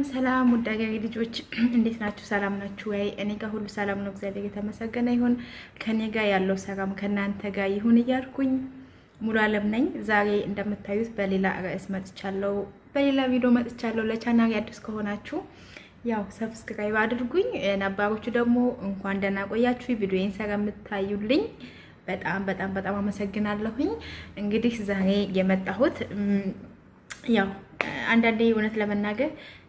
ሰላም ውድ አገሬ ልጆች እንዴት ናችሁ? ሰላም ናችሁ ወይ? እኔ ጋር ሁሉ ሰላም ነው፣ እግዚአብሔር የተመሰገነ ይሁን። ከኔ ጋር ያለው ሰላም ከእናንተ ጋር ይሁን እያልኩኝ ሙሉ አለም ነኝ። ዛሬ እንደምታዩት በሌላ ርዕስ መጥቻለሁ፣ በሌላ ቪዲዮ መጥቻለሁ። ለቻናል አዲስ ከሆናችሁ ያው ሰብስክራይብ አድርጉኝ፣ ነባሮቹ ደግሞ እንኳን ደህና ቆያችሁ። ቪዲዮዬን ሰራ የምታዩልኝ በጣም በጣም በጣም አመሰግናለሁኝ። እንግዲህ ዛሬ የመጣሁት ያው አንዳንዴ እውነት ለመናገር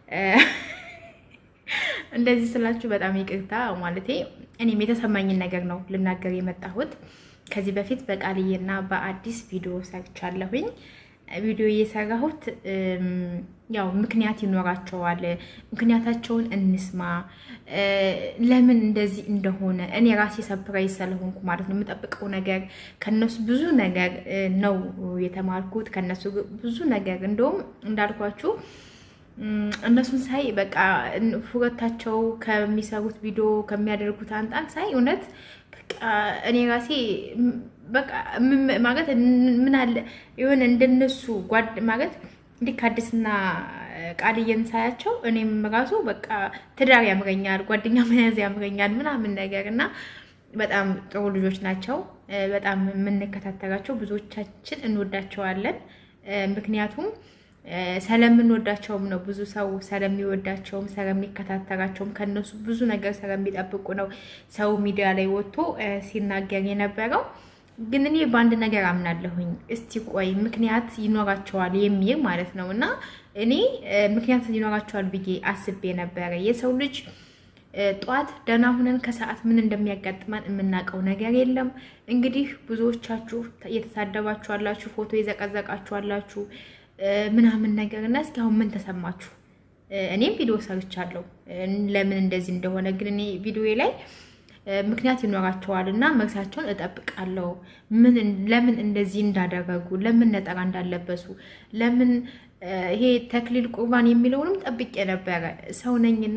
እንደዚህ ስላችሁ በጣም ይቅርታ ማለቴ እኔም የተሰማኝን ነገር ነው ልናገር የመጣሁት። ከዚህ በፊት በቃልዬና በአዲስ ቪዲዮ ሰርቻለሁኝ። ቪዲዮ እየሰራሁት ያው ምክንያት ይኖራቸዋል። ምክንያታቸውን እንስማ፣ ለምን እንደዚህ እንደሆነ እኔ ራሴ ሰፕራይዝ ስለሆንኩ ማለት ነው። የምጠብቀው ነገር ከነሱ ብዙ ነገር ነው የተማርኩት። ከነሱ ብዙ ነገር እንደውም እንዳልኳችሁ እነሱን ሳይ በቃ ሁለታቸው ከሚሰሩት ቪዲዮ ከሚያደርጉት አንጻር ሳይ እውነት እኔ ራሴ በቃ ማለት ምን አለ የሆነ እንደነሱ ጓድ ማለት እንዲህ ከአዲስና ቃልዬን ሳያቸው እኔም ራሱ በቃ ትዳር ያምረኛል፣ ጓደኛ መያዝ ያምረኛል ምናምን ነገር እና በጣም ጥሩ ልጆች ናቸው። በጣም የምንከታተላቸው ብዙዎቻችን እንወዳቸዋለን። ምክንያቱም ስለምንወዳቸውም ነው። ብዙ ሰው ስለሚወዳቸውም ስለሚከታተላቸውም ከነሱ ብዙ ነገር ስለሚጠብቁ ነው ሰው ሚዲያ ላይ ወጥቶ ሲናገር የነበረው። ግን እኔ በአንድ ነገር አምናለሁኝ። እስቲ ቆይ ምክንያት ይኖራቸዋል የሚል ማለት ነው። እና እኔ ምክንያት ይኖራቸዋል ብዬ አስቤ ነበረ። የሰው ልጅ ጠዋት ደህና ሁነን ከሰዓት ምን እንደሚያጋጥመን የምናውቀው ነገር የለም። እንግዲህ ብዙዎቻችሁ እየተሳደባችሁ አላችሁ፣ ፎቶ የዘቀዘቃችሁ አላችሁ ምናምን ነገር እና እስኪ አሁን ምን ተሰማችሁ? እኔም ቪዲዮ ሰርቻለሁ ለምን እንደዚህ እንደሆነ ግን እኔ ቪዲዮ ላይ ምክንያት ይኖራቸዋል እና መልሳቸውን እጠብቃለሁ። ለምን እንደዚህ እንዳደረጉ፣ ለምን ነጠላ እንዳለበሱ፣ ለምን ይሄ ተክሊል ቁርባን የሚለውንም ጠብቄ ነበረ። ሰው ነኝና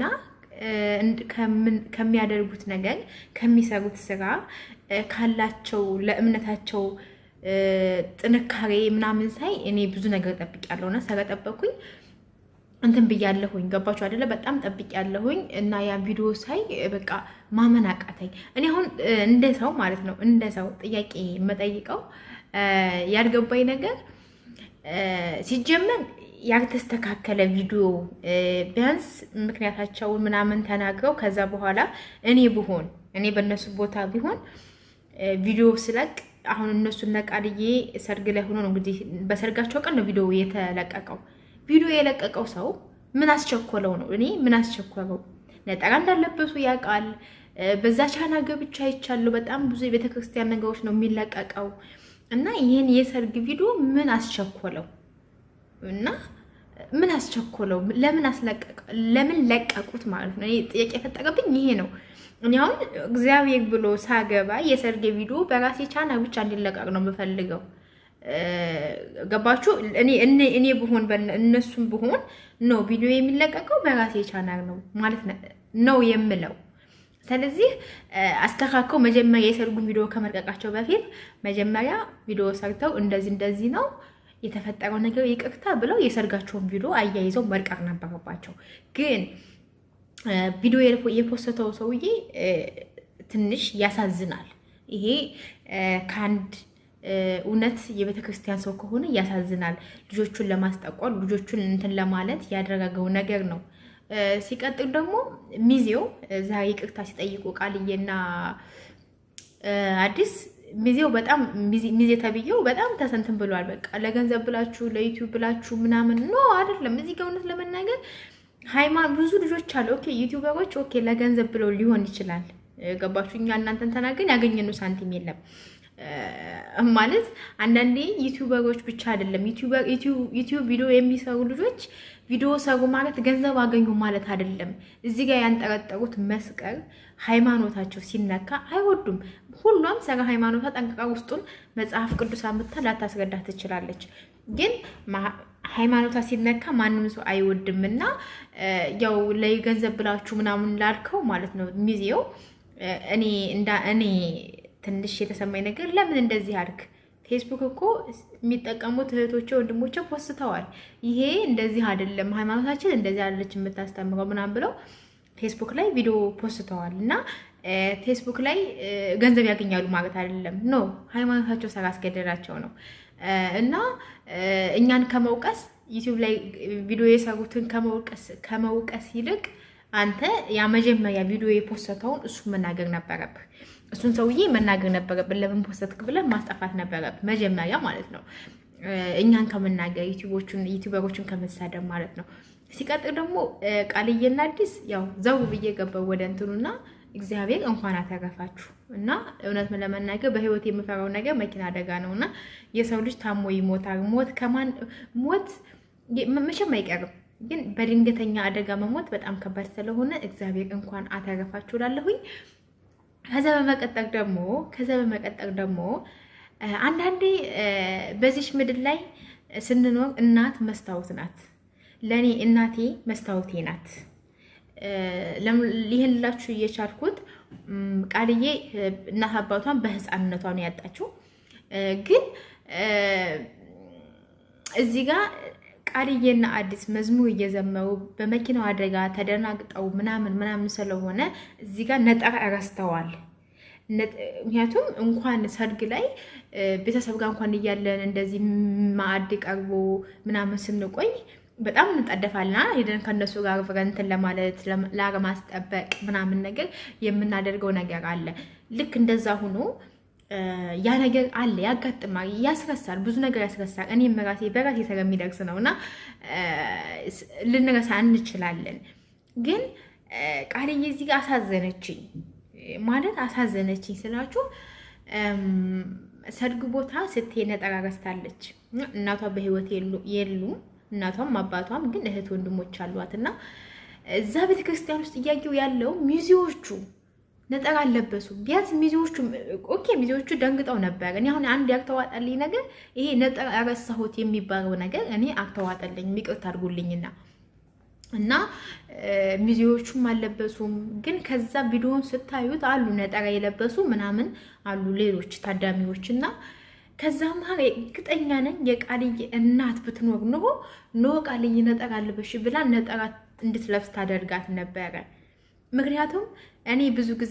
ከሚያደርጉት ነገር ከሚሰሩት ስራ ካላቸው ለእምነታቸው ጥንካሬ ምናምን ሳይ እኔ ብዙ ነገር ጠብቄያለሁ እና ስለጠበኩኝ እንትን ብያለሁኝ። ገባችሁ አይደለ? በጣም ጠብቄያለሁኝ እና ያ ቪዲዮ ሳይ በቃ ማመን አቃተኝ። እኔ አሁን እንደ ሰው ማለት ነው እንደ ሰው ጥያቄ የምጠይቀው ያልገባኝ ነገር ሲጀመር ያልተስተካከለ ቪዲዮ ቢያንስ ምክንያታቸውን ምናምን ተናግረው ከዛ በኋላ እኔ ብሆን እኔ በእነሱ ቦታ ቢሆን ቪዲዮ ስለቅ አሁን እነሱ ነቃልዬ ሰርግ ላይ ሆኖ ነው እንግዲህ በሰርጋቸው ቀን ነው ቪዲዮ የተለቀቀው። ቪዲዮ የለቀቀው ሰው ምን አስቸኮለው ነው? እኔ ምን አስቸኮለው? ነጠላ እንዳለበሱ ያውቃል። በዛ ቻና ገብቻ አይቻለሁ። በጣም ብዙ የቤተክርስቲያን ነገሮች ነው የሚለቀቀው እና ይህን የሰርግ ቪዲዮ ምን አስቸኮለው እና ምን አስቸኮለው? ለምን አስለቀቀ? ለምን ለቀቁት ማለት ነው? እኔ ጥያቄ የፈጠረብኝ ይሄ ነው። እኔ አሁን እግዚአብሔር ብሎ ሳገባ የሰርጌ ቪዲዮ በራሴ ቻና ብቻ እንዲለቀቅ ነው የምፈልገው። ገባችሁ? እኔ ብሆን እነሱም ብሆን ነው ቪዲዮ የሚለቀቀው በራሴ ቻናል ነው ማለት ነው የምለው። ስለዚህ አስተካከው መጀመሪያ የሰርጉን ቪዲዮ ከመልቀቃቸው በፊት መጀመሪያ ቪዲዮ ሰርተው እንደዚህ እንደዚህ ነው የተፈጠረው ነገር ይቅርታ ብለው የሰርጋቸውን ቪዲዮ አያይዘው መልቀቅ ነበረባቸው። ግን ቪዲዮ የፖስተው ሰውዬ ትንሽ ያሳዝናል። ይሄ ከአንድ እውነት የቤተ ክርስቲያን ሰው ከሆነ ያሳዝናል። ልጆቹን ለማስጠቆር ልጆቹን እንትን ለማለት ያደረገው ነገር ነው። ሲቀጥል ደግሞ ሚዜው ዛሬ ይቅርታ ሲጠይቁ ቃልዬና አዲስ ሚዜው በጣም ሚዜ ተብዬው በጣም ተሰንትን ብሏል። በቃ ለገንዘብ ብላችሁ ለዩቲዩብ ብላችሁ ምናምን ኖ አይደለም። እዚህ ጋር እውነት ለመናገር ሃይማኖት ብዙ ልጆች አሉ። ኦኬ ዩቲዩበሮች ኦኬ ለገንዘብ ብለው ሊሆን ይችላል። ገባችሁ? እኛ እናንተን ተናገን ያገኘነው ሳንቲም የለም ማለት አንዳንዴ ዩቲዩበሮች ብቻ አይደለም ዩቲዩብ ቪዲዮ የሚሰሩ ልጆች ቪዲዮ ሰሩ ማለት ገንዘብ አገኙ ማለት አይደለም። እዚህ ጋር ያንጠረጠሩት መስቀል ሃይማኖታቸው ሲነካ አይወዱም። ሁሏም ሰረ ሃይማኖቷ ጠንቅቃ ውስጡን መጽሐፍ ቅዱስ አምጥታ ላታስረዳ ትችላለች። ግን ሃይማኖቷ ሲነካ ማንም ሰው አይወድም እና ያው ለገንዘብ ብላችሁ ምናምን ላልከው ማለት ነው ሚዜው እኔ እንዳ እኔ ትንሽ የተሰማኝ ነገር ለምን እንደዚህ አድርግ ፌስቡክ እኮ የሚጠቀሙት እህቶቼ ወንድሞቼ ፖስተዋል። ይሄ እንደዚህ አይደለም፣ ሃይማኖታችን እንደዚህ አይደለች የምታስተምረው ምናምን ብለው ፌስቡክ ላይ ቪዲዮ ፖስተዋል እና ፌስቡክ ላይ ገንዘብ ያገኛሉ ማለት አይደለም። ኖ ሃይማኖታቸው ስላስገደዳቸው ነው። እና እኛን ከመውቀስ ዩቲዩብ ላይ ቪዲዮ የሰሩትን ከመውቀስ ይልቅ አንተ ያ መጀመሪያ ቪዲዮ የፖስተውን እሱ መናገር ነበረብህ። እሱን ሰውዬ መናገር ነበረብን። ለምን ፖስተትክ ብለን ማስጠፋት ነበረብህ መጀመሪያ ማለት ነው። እኛን ከመናገር ዩቲዩበሮችን ከመሳደብ ማለት ነው። ሲቀጥል ደግሞ ቃልዬና አዲስ ያው ዘው ብዬ ገባው ወደ እንትኑና እግዚአብሔር እንኳን አተረፋችሁ እና እውነት ለመናገር በህይወት የምፈራው ነገር መኪና አደጋ ነው እና የሰው ልጅ ታሞ ይሞታል። ሞት ከማን ሞት መቼም አይቀርም፣ ግን በድንገተኛ አደጋ መሞት በጣም ከባድ ስለሆነ እግዚአብሔር እንኳን አተረፋችሁ ላለሁኝ። ከዛ በመቀጠል ደግሞ ከዛ በመቀጠል ደግሞ አንዳንዴ በዚች ምድር ላይ ስንኖር እናት መስታወት ናት። ለእኔ እናቴ መስታወቴ ናት። ይህን ላችሁ እየቻልኩት ቃልዬ እናት አባቷን በህፃንነቷ ነው ያጣችው። ግን እዚህ ጋር ቃልዬና አዲስ መዝሙር እየዘመሩ በመኪናው አደጋ ተደናግጠው ምናምን ምናምን ስለሆነ እዚህ ጋር ነጠራ ረስተዋል። ምክንያቱም እንኳን ሰርግ ላይ ቤተሰብ ጋር እንኳን እያለን እንደዚህ ማዕድ ቀርቦ ምናምን ስንቆይ በጣም እንጠደፋልና ሄደን ከእነሱ ጋር አብረን እንትን ለማለት ላለማስጠበቅ ምናምን ነገር የምናደርገው ነገር አለ። ልክ እንደዛ ሆኖ ያ ነገር አለ፣ ያጋጥማል፣ ያስረሳል፣ ብዙ ነገር ያስረሳል። እኔም ራሴ በራሴ ስለሚደርስ ነው እና ልንረሳ እንችላለን። ግን ቃልዬ እዚህ ጋር አሳዘነችኝ ማለት አሳዘነችኝ ስላችሁ ሰርግ ቦታ ስትሄድ ነጠላ ረስታለች። እናቷ በህይወት የሉም። እናቷም አባቷም ግን እህት ወንድሞች አሏት እና እዛ ቤተክርስቲያን ውስጥ እያየው ያለው ሚዜዎቹ ነጠላ አለበሱ። ቢያንስ ሚዜዎቹ ኦኬ፣ ሚዜዎቹ ደንግጠው ነበር። እኔ አሁን አንድ ያልተዋጠልኝ ነገር ይሄ ነጠላ ረሳሁት የሚባለው ነገር እኔ አልተዋጠልኝ፣ ይቅርታ አድርጉልኝና እና ሚዜዎቹም አልለበሱም። ግን ከዛ ቪዲዮውን ስታዩት አሉ ነጠላ የለበሱ ምናምን አሉ ሌሎች ታዳሚዎች እና ከዛ መሀል እርግጠኛ ነኝ የቃልዬ እናት ብትኖር ኖሮ ኖ ቃልዬ ነጠላ አልበሽ ብላ ነጠላ እንድትለብስ ታደርጋት ነበረ። ምክንያቱም እኔ ብዙ ጊዜ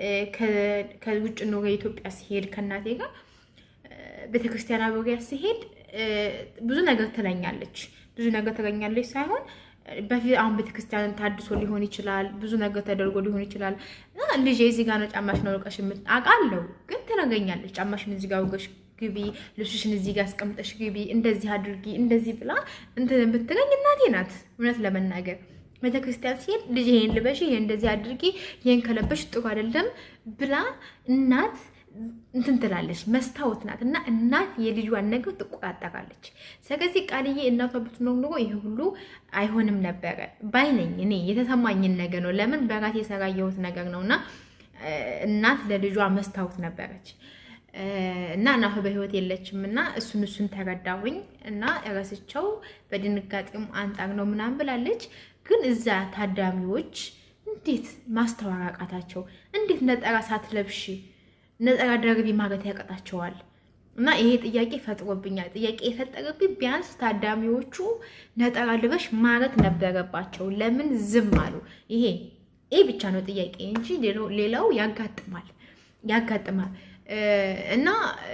ከውጭ ኖሮ ኢትዮጵያ ሲሄድ ከእናቴ ጋር ቤተክርስቲያን አብሬያ ሲሄድ ብዙ ነገር ትለኛለች። ብዙ ነገር ትለኛለች ሳይሆን በፊት አሁን ቤተክርስቲያን ታድሶ ሊሆን ይችላል፣ ብዙ ነገር ተደርጎ ሊሆን ይችላል። ልጄ እዚህ ጋር ነው ጫማሽን አውልቀሽ አውቃለሁ፣ ግን ትነግረኛለች። ጫማሽን እዚህ ጋር አውልቀሽ ግቢ፣ ልብስሽን እዚህ ጋር አስቀምጠሽ ግቢ፣ እንደዚህ አድርጊ፣ እንደዚህ ብላ እንትን የምትለኝ እናቴ ናት። እውነት ለመናገር ቤተክርስቲያን ሲሄድ ልጅ ይሄን ልበሽ፣ ይሄን እንደዚህ አድርጊ፣ ይሄን ከለበሽ ጥሩ አይደለም ብላ እናት እንትን ትላለች። መስታወት ናት እና እናት የልጇን ነገር ትቆጣጠራለች። ስለዚህ ቃልዬ እናቷ ብትኖር ኖሮ ይሄ ሁሉ አይሆንም ነበረ ባይነኝ። እኔ የተሰማኝን ነገር ነው። ለምን በራሴ የሰራየሁት ነገር ነው እና እናት ለልጇ መስታወት ነበረች እና እናቷ በህይወት የለችም እና እሱን እሱን ተረዳሁኝ እና ረስቸው በድንጋጤም አንጻር ነው ምናምን ብላለች። ግን እዛ ታዳሚዎች እንዴት ማስተዋል አቃታቸው? እንዴት ነጠላ ሳትለብሺ ነጠላ ደርቢ ማለት ያቀጣቸዋል? እና ይሄ ጥያቄ ፈጥሮብኛል። ጥያቄ የፈጠረብኝ ቢያንስ ታዳሚዎቹ ነጠላ ልበሽ ማለት ነበረባቸው። ለምን ዝም አሉ? ይሄ ይሄ ብቻ ነው ጥያቄ እንጂ ሌላው ያጋጥማል ያጋጥማል። እና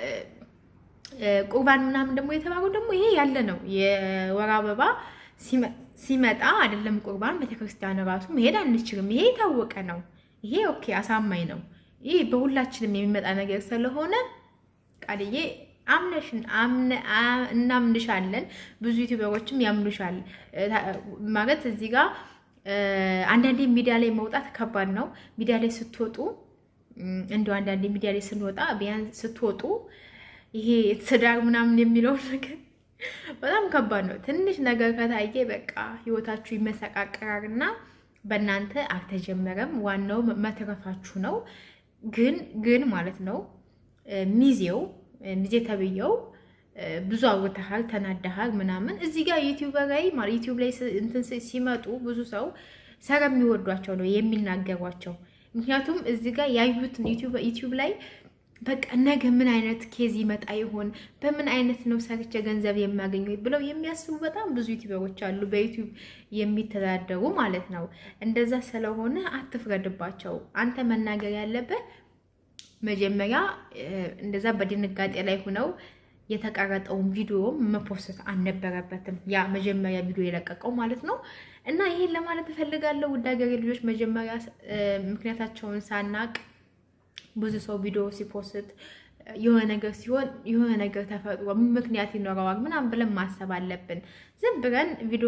ቁርባን ምናምን ደግሞ የተባለው ደግሞ ይሄ ያለ ነው። የወር አበባ ሲመጣ አይደለም ቁርባን ቤተክርስቲያን ራሱ መሄድ አንችልም። ይሄ የታወቀ ነው። ይሄ ኦኬ አሳማኝ ነው። ይህ በሁላችንም የሚመጣ ነገር ስለሆነ ቃልዬ አምነሽን እናምንሻለን። ብዙ ዩቲዩበሮችም ያምኑሻል ማለት እዚህ ጋር አንዳንዴ ሚዲያ ላይ መውጣት ከባድ ነው። ሚዲያ ላይ ስትወጡ እንደው አንዳንዴ ሚዲያ ላይ ስንወጣ ቢያንስ ስትወጡ ይሄ ትዳር ምናምን የሚለውን ነገር በጣም ከባድ ነው። ትንሽ ነገር ከታየ በቃ ህይወታችሁ ይመሰቃቀራል እና በእናንተ አልተጀመረም። ዋናው መትረፋችሁ ነው። ግን ግን ማለት ነው ሚዜው ሚዜ ተብዬው ብዙ አውርተሃል፣ ተናደሃል ምናምን እዚህ ጋር ዩቲዩብ ላይ ማለት ዩቲዩብ ላይ እንትን ሲመጡ ብዙ ሰው ስለሚወዷቸው ነው የሚናገሯቸው። ምክንያቱም እዚህ ጋር ያዩትን ዩቲዩብ ላይ በቃ ነገ ምን አይነት ኬዝ ይመጣ ይሆን፣ በምን አይነት ነው ሰርቼ ገንዘብ የማገኘው ብለው የሚያስቡ በጣም ብዙ ዩቲዩበሮች አሉ፣ በዩቲዩብ የሚተዳደሩ ማለት ነው። እንደዛ ስለሆነ አትፍረድባቸው። አንተ መናገር ያለበት መጀመሪያ እንደዛ በድንጋጤ ላይ ሆነው የተቀረጠውን ቪዲዮ መፖስት አልነበረበትም። ያ መጀመሪያ ቪዲዮ የለቀቀው ማለት ነው። እና ይሄን ለማለት እፈልጋለሁ ውድ ሀገሬ ልጆች፣ መጀመሪያ ምክንያታቸውን ሳናቅ ብዙ ሰው ቪዲዮ ሲፖስት የሆነ ነገር ሲሆን የሆነ ነገር ተፈጥሮ ምክንያት ይኖረዋል ምናምን ብለን ማሰብ አለብን። ዝም ብለን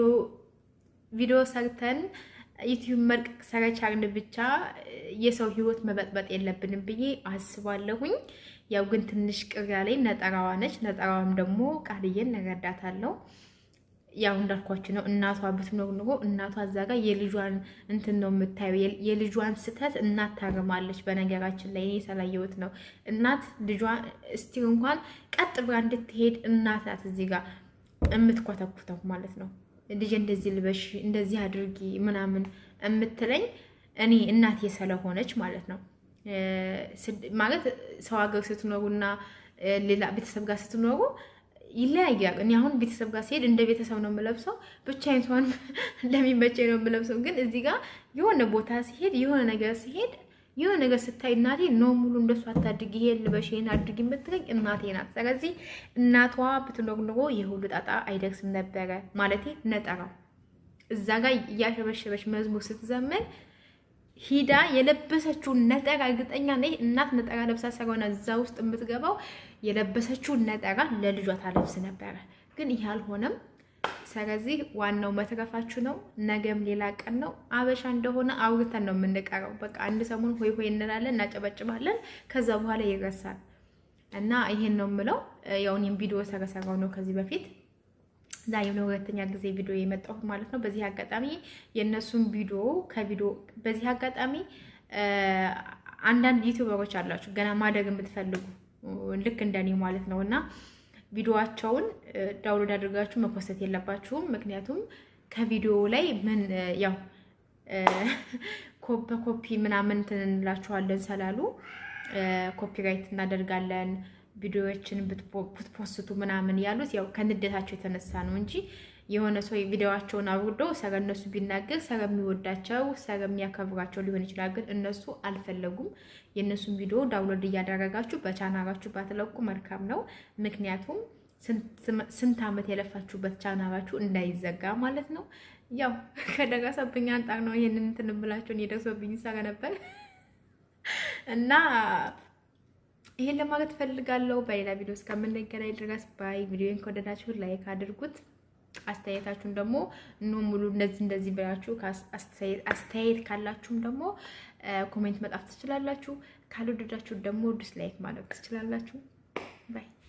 ቪዲዮ ሰርተን ዩቲዩብ መልቀቅ ሰረቻርን ብቻ የሰው ሕይወት መበጥበጥ የለብንም ብዬ አስባለሁኝ። ያው ግን ትንሽ ቅር ያለኝ ነጠራዋ ነች። ነጠራዋም ደግሞ ቃልዬን እረዳታለሁ። ያው እንዳልኳችሁ ነው። እናቷ ብትኖር ኑሮ እናቷ እዛ ጋር የልጇን እንትን ነው የምታየው። የልጇን ስህተት እናት ታርማለች። በነገራችን ላይ እኔ ስላየሁት ነው። እናት ልጇ እስቲ እንኳን ቀጥ ብላ እንድትሄድ እናት ናት እዚህ ጋር የምትኮተኩተው ማለት ነው። ልጅ እንደዚህ ልበሽ፣ እንደዚህ አድርጊ ምናምን የምትለኝ እኔ እናቴ ስለሆነች ማለት ነው። ማለት ሰው ሀገር ስትኖሩና ሌላ ቤተሰብ ጋር ስትኖሩ ይለያያል። እኔ አሁን ቤተሰብ ጋር ሲሄድ እንደ ቤተሰብ ነው የምለብሰው፣ ብቻዬን ሰሆን እንደሚመቸኝ ነው የምለብሰው። ግን እዚህ ጋር የሆነ ቦታ ሲሄድ የሆነ ነገር ሲሄድ የሆነ ነገር ስታይ እናቴ ኖ ሙሉ እንደሱ አታድርጊ፣ ይሄን ልበሽ፣ ይሄን አድርጊ የምትለኝ እናቴ ናት። ስለዚህ እናቷ ብትኖር ኑሮ የሁሉ ጣጣ አይደርስም ነበረ። ማለቴ ነጠራው እዛ ጋር እያሸበሸበች መዝሙር ስትዘምር ሂዳ የለበሰችውን ነጠራ እርግጠኛ ነኝ እናት ነጠራ ለብሳ ስለሆነ እዛ ውስጥ የምትገባው የለበሰችውን ነጠራ ለልጇ ታለብስ ነበረ። ግን ይህ አልሆነም። ስለዚህ ዋናው መትረፋችሁ ነው። ነገም ሌላ ቀን ነው። አበሻ እንደሆነ አውርተን ነው የምንቀረው። በቃ አንድ ሰሞን ሆይ ሆይ እንላለን፣ እናጨበጭባለን፣ ከዛ በኋላ ይረሳል እና ይሄን ነው የምለው። ያው እኔም ቪዲዮ ሰረሰራው ነው ከዚህ በፊት ዛሬ ለሁለተኛ ጊዜ ቪዲዮ የመጣሁት ማለት ነው። በዚህ አጋጣሚ የእነሱን ቪዲዮ ከቪዲዮ በዚህ አጋጣሚ አንዳንድ ዩቲዩበሮች አላችሁ ገና ማደግ የምትፈልጉ ልክ እንደኔ ማለት ነው እና ቪዲዮዋቸውን ዳውንሎድ አድርጋችሁ መፖሰት የለባችሁም። ምክንያቱም ከቪዲዮ ላይ ምን ያው በኮፒ ምናምን እንትን እንላችኋለን ስላሉ ኮፒራይት እናደርጋለን ቪዲዮዎችን ብትፖስቱ ምናምን ያሉት ያው ከንደታቸው የተነሳ ነው እንጂ የሆነ ሰው ቪዲዮዋቸውን አውርዶ ሰረ እነሱ ቢናገር ሰረሚወዳቸው ሰረሚያከብራቸው ሊሆን ይችላል። ግን እነሱ አልፈለጉም። የእነሱን ቪዲዮ ዳውንሎድ እያደረጋችሁ በቻናላችሁ ባትለቁ መልካም ነው። ምክንያቱም ስንት ዓመት የለፋችሁበት ቻናላችሁ እንዳይዘጋ ማለት ነው። ያው ከደረሰብኝ አንጻር ነው ይሄንን እንትን ብላችሁን የደርሶብኝ ሰረ ነበር እና ይሄን ለማለት ፈልጋለሁ። በሌላ ቪዲዮ እስከምንገናኝ ድረስ ባይ። ቪዲዮን ከወደዳችሁ ላይክ አድርጉት። አስተያየታችሁን ደግሞ ኖ ሙሉ እንደዚህ እንደዚህ ብላችሁ አስተያየት ካላችሁም ደግሞ ኮሜንት መጣፍ ትችላላችሁ። ካልወደዳችሁ ደግሞ ዲስላይክ ማድረግ ትችላላችሁ። ባይ